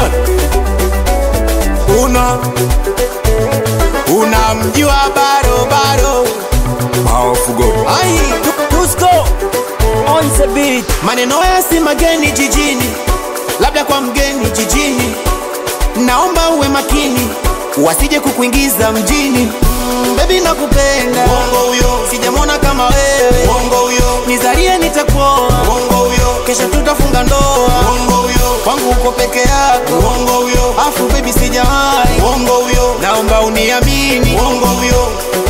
Lion una unamjua bado bado Maofugo ai Tusko on the beat. maneno haya si mageni jijini labda kwa mgeni jijini naomba uwe makini wasije kukuingiza mjini mm, bebi nakupenda Bongo huyo sijamwona kama wewe Bongo huyo nizarie nitakuoa Bongo huyo kesho tutafunga ndoa Bongo huyo kwangu uko peke yako Bongo huyo afu bebi sijawahi Bongo huyo naomba uniamini Bongo huyo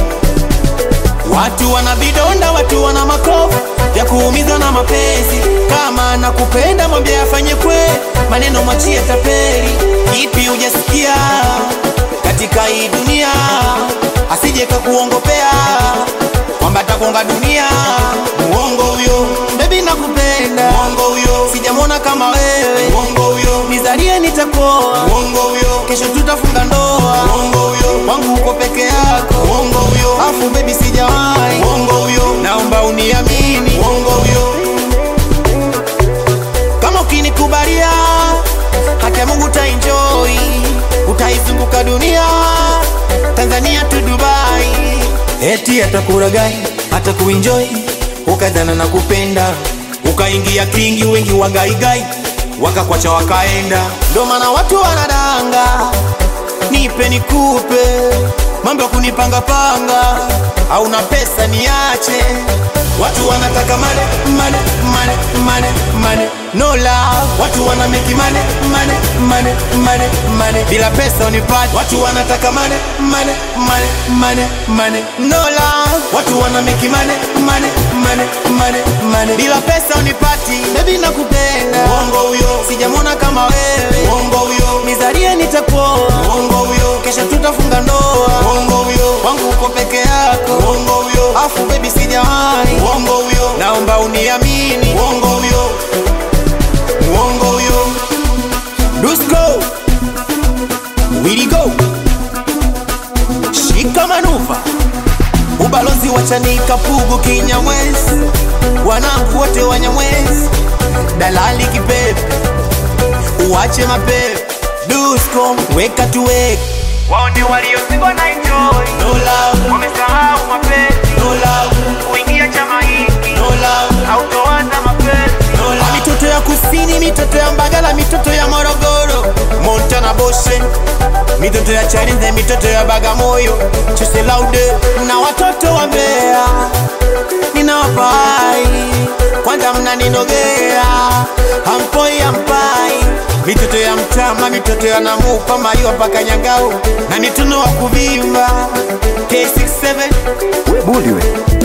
Watu wana vidonda, watu wana makovu ya kuumiza na mapenzi. Kama nakupenda mwambie afanye kwe, maneno mwachie tapeli. Ipi hujasikia katika hii dunia, asije kakuongopea kwamba takonga dunia. Muongo huyo, bebi nakupenda. Muongo huyo, sijamwona kama wewe. Muongo huyo, nizalie nitakuoa. Muongo huyo, kesho tutafunga ndoa. Muongo huyo, kwangu uko peke yako. Muongo huyo, afu bebi sijawahi. Muongo huyo, naomba uniamini. Muongo huyo, kama ukinikubalia haki ya Mungu utaenjoy, utaizunguka dunia, Tanzania tu Dubai, eti atakuragai hata kuenjoy, ukadhana na kupenda, ukaingia kingi, wengi wagaigai wakakwacha wakaenda, ndo maana watu wanadanga, nipe nikupe, mambo ya kunipangapanga, hauna pesa niache Watu wanataka mane, mane, mane, mane, mane No love Watu wana make mane, mane, mane, mane, mane Bila pesa unipati Watu wanataka mane, mane, mane, mane, mane No love Watu wana make mane, mane, mane, mane, mane Bila pesa unipati Baby nakupenda Uongo huyo Sijamwona kama wewe Uongo huyo Nizarie nitakuoa Uongo huyo Kesha tutafunga ndoa Uongo huyo Wangu uko peke yako Uongo huyo Afu baby sijawahi Uongo huyo Naomba uniamini Uongo huyo Uongo huyo Dusko Willy go Shika manuva Ubalozi wa Chanika Pugu Kinyamwezi Wanangu wote Wanyamwezi Dalali kipepe Uache mapepe Dusko weka tuweke wao ndio waliozingwa na enjoy No love wamesahau mapenzi No love kuingia chama hiki No love hautoanza mapenzi Na mitoto ya kusini, mitoto ya Mbagala, mitoto ya Morogoro, Montana Boshe, mitoto ya Chalinze, mitoto ya Bagamoyo, Chese Laude na watoto wa Mbeya ninawapai, kwanza mnaninogea, hampoi hampai, mitoto ya Mtama, mitoto ya Namupa, Mayua mpaka Nyangao na mituno wa kuvimba K67 we budi we